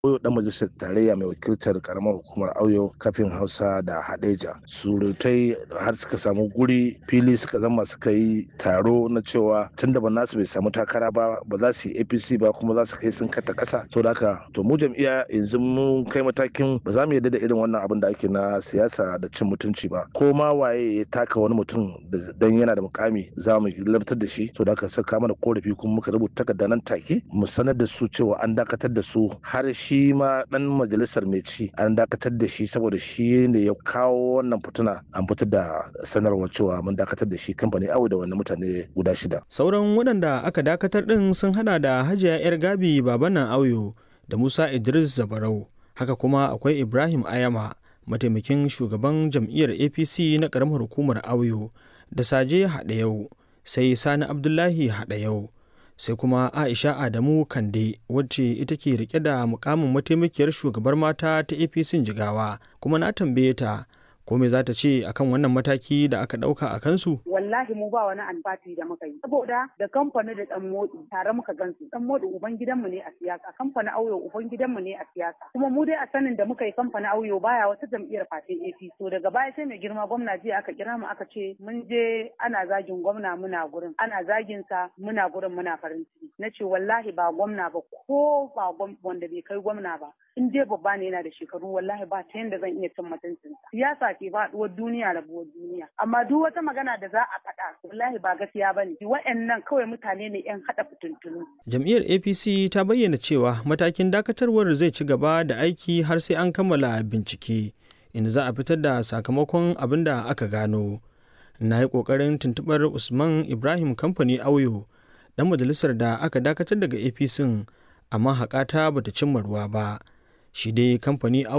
Oyo dan majalisar tarayya mai wakiltar karamar hukumar Auyo kafin Hausa da Hadeja. Surutai har suka samu guri fili suka zama suka yi taro na cewa tunda ba nasu bai samu takara ba ba za su yi APC ba kuma za su kai sun kata kasa. To haka to mu jam'iyya yanzu mun kai matakin ba za mu yarda da irin wannan abin da ake na siyasa da cin mutunci ba. Ko ma waye ya taka wani mutum dan yana da mukami za mu labtar da shi. To haka saka mana korafi kuma muka rubuta takarda nan take mu sanar da su cewa an dakatar da su har shi shi ma dan majalisar mai ci an dakatar da shi saboda shi ne ya kawo wannan fituna an fitar da sanarwar cewa mun dakatar da shi kamfani awo da wannan mutane guda shida. Sauran waɗanda aka dakatar ɗin sun hada da Hajiya 'yar Gabi Babanan Auyo da Musa Idris Zabarau. Haka kuma akwai Ibrahim Ayama mataimakin shugaban jam'iyyar APC na ƙaramar hukumar Auyo da Saje Haɗayau sai Sani Abdullahi Haɗayau. sai kuma aisha adamu kande wacce ita ke rike da mukamin mataimakiyar shugabar mata ta apc jigawa kuma na tambaye ta ko me za ta ce akan wannan mataki da aka dauka a kansu wallahi mu ba wani alfati da muka yi saboda da kamfani da dan modi tare muka gansu dan modi uban gidanmu ne a siyasa kamfani auyo uban gidanmu ne a siyasa kuma mu dai a sanin da muka yi kamfani auyo baya wata jam'iyyar fatin APC so daga baya sai mai girma gwamna jiya aka kira mu aka ce mun je ana zagin gwamna muna gurin ana zagin sa muna gurin muna farin ciki na ce wallahi ba gwamna ba ko ba wanda bai kai gwamna ba in dai babba ne yana da shekaru wallahi ba ta yanda zan iya cin mutuncin siyasa ke faduwar duniya rabuwar duniya amma duk wata magana da za a faɗa wallahi ba gaskiya ba ne wa'annan kawai mutane ne yan haɗa fitintunu. jam'iyyar apc ta bayyana cewa matakin dakatarwar zai ci gaba da aiki har sai an kammala bincike inda za a fitar da sakamakon abin da aka gano na yi ƙoƙarin tuntuɓar usman ibrahim kamfani auyo dan majalisar da aka dakatar daga apc amma haƙata bata cimma ruwa ba shi dai kamfani